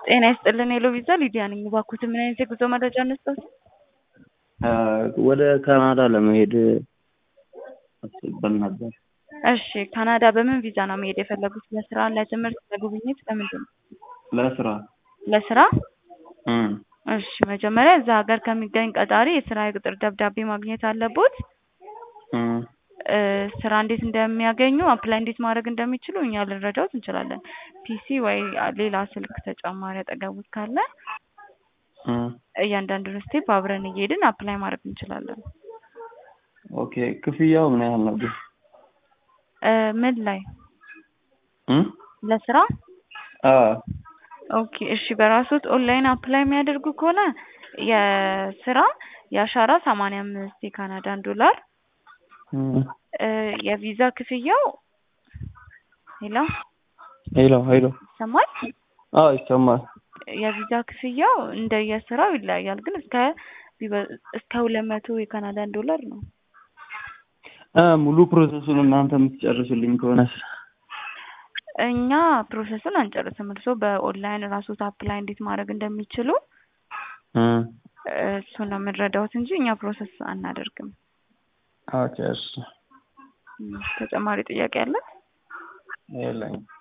ጤና ይስጥልን ሄሎ ቪዛ ሊዲያ ነኝ። እባክዎትን ምን አይነት የጉዞ መረጃ እንስጥዎት? ወደ ካናዳ ለመሄድ አስበን ነበር። እሺ ካናዳ በምን ቪዛ ነው መሄድ የፈለጉት? ለስራ፣ ለትምህርት፣ ለጉብኝት፣ ለምንድን ነው? ለስራ ለስራ? እም፣ እሺ መጀመሪያ እዛ ሀገር ከሚገኝ ቀጣሪ የስራ የቅጥር ደብዳቤ ማግኘት አለቦት። እም፣ እ ስራ እንዴት እንደሚያገኙ አፕላይ እንዴት ማድረግ እንደሚችሉ እኛ ልንረዳዎት እንችላለን። ፒሲ ወይ ሌላ ስልክ ተጨማሪ አጠገቡት ካለ እም። እያንዳንዱን ስቴፕ አብረን እየሄድን አፕላይ ማድረግ እንችላለን። ኦኬ ክፍያው ምን ያህል ነበር? እ ምን ላይ እም? ለስራ? አዎ ኦኬ እሺ በራስዎት ኦንላይን አፕላይ የሚያደርጉ ከሆነ የስራ የአሻራ ሰማንያ አምስት የካናዳን ዶላር እም። እ የቪዛ ክፍያው ሄሎ ሄሎ ሄሎ። ይሰማል? አዎ ይሰማል። የቪዛ ክፍያው እንደየስራው ይለያያል፣ ግን እስከ ቢበ- እስከ ሁለት መቶ የካናዳን ዶላር ነው። እ ሙሉ ፕሮሰሱን እናንተ የምትጨርሱልኝ ከሆነስ? እኛ ፕሮሰሱን አንጨርስም። እርስዎ በኦንላይን ራስዎት አፕላይ እንዴት ማድረግ እንደሚችሉ እም። እ እሱን ነው የምንረዳዎት እንጂ እኛ ፕሮሰስ አናደርግም። ኦኬ እሺ። እም፣ ተጨማሪ ጥያቄ አለ? የለኝም።